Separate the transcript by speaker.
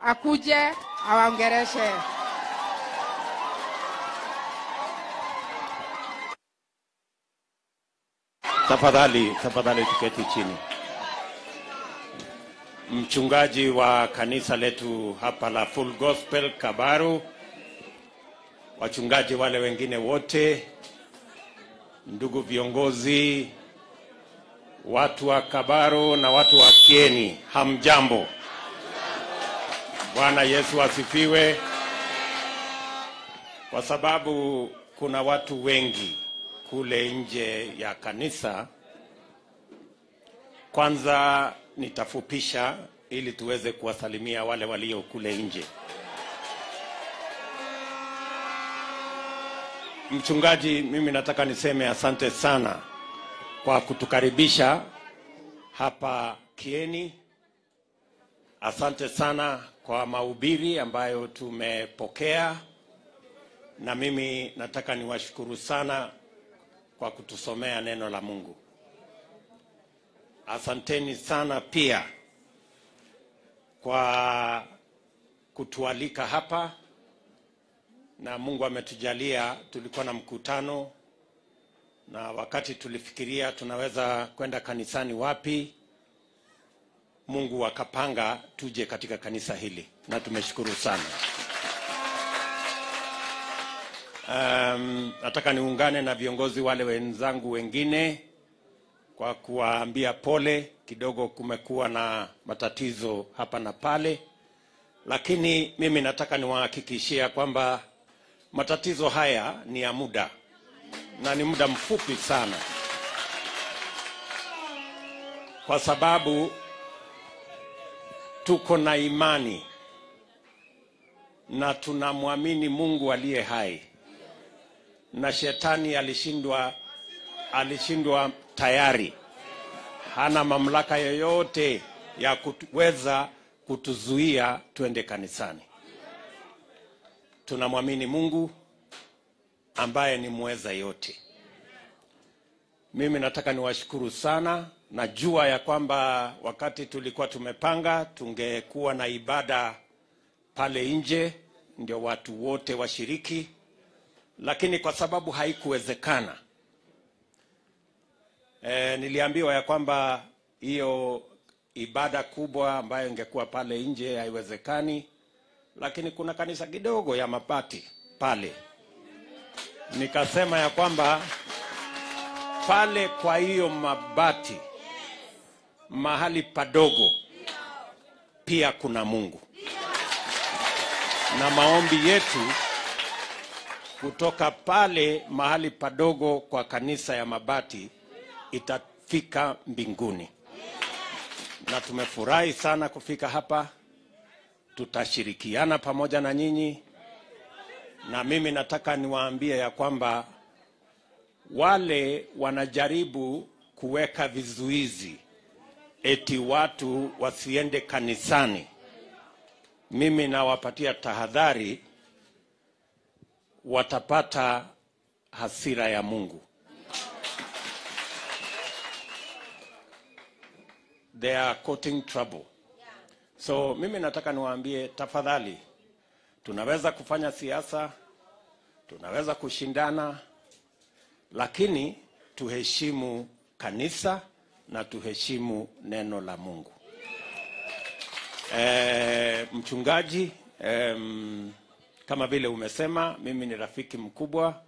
Speaker 1: akuje awaongereshe.
Speaker 2: Tafadhali, tafadhali tuketi chini. Mchungaji wa kanisa letu hapa la Full Gospel Kabaru, wachungaji wale wengine wote, ndugu viongozi, watu wa Kabaru na watu wa Kieni, hamjambo? Bwana Yesu asifiwe. Kwa sababu kuna watu wengi kule nje ya kanisa, kwanza nitafupisha ili tuweze kuwasalimia wale walio kule nje. Mchungaji, mimi nataka niseme asante sana kwa kutukaribisha hapa Kieni. Asante sana kwa mahubiri ambayo tumepokea, na mimi nataka niwashukuru sana kwa kutusomea neno la Mungu. Asanteni sana pia kwa kutualika hapa, na Mungu ametujalia. Tulikuwa na mkutano, na wakati tulifikiria tunaweza kwenda kanisani wapi, Mungu akapanga tuje katika kanisa hili, na tumeshukuru sana. Um, nataka niungane na viongozi wale wenzangu wengine kwa kuwaambia pole. Kidogo kumekuwa na matatizo hapa na pale, lakini mimi nataka niwahakikishia kwamba matatizo haya ni ya muda na ni muda mfupi sana, kwa sababu tuko na imani na tunamwamini Mungu aliye hai na shetani alishindwa, alishindwa tayari. Hana mamlaka yoyote ya kuweza kutuzuia twende kanisani. Tunamwamini Mungu ambaye ni mweza yote. Mimi nataka niwashukuru sana. Najua ya kwamba wakati tulikuwa tumepanga tungekuwa na ibada pale nje, ndio watu wote washiriki lakini kwa sababu haikuwezekana e, niliambiwa ya kwamba hiyo ibada kubwa ambayo ingekuwa pale nje haiwezekani, lakini kuna kanisa kidogo ya mabati pale. Nikasema ya kwamba pale kwa hiyo mabati mahali padogo pia kuna Mungu na maombi yetu kutoka pale mahali padogo kwa kanisa ya mabati itafika mbinguni, na tumefurahi sana kufika hapa. Tutashirikiana pamoja na nyinyi, na mimi nataka niwaambie ya kwamba wale wanajaribu kuweka vizuizi eti watu wasiende kanisani, mimi nawapatia tahadhari watapata hasira ya Mungu. They are courting trouble. So mimi nataka niwaambie tafadhali, tunaweza kufanya siasa, tunaweza kushindana, lakini tuheshimu kanisa na tuheshimu neno la Mungu. E, mchungaji em, kama vile umesema, mimi ni rafiki mkubwa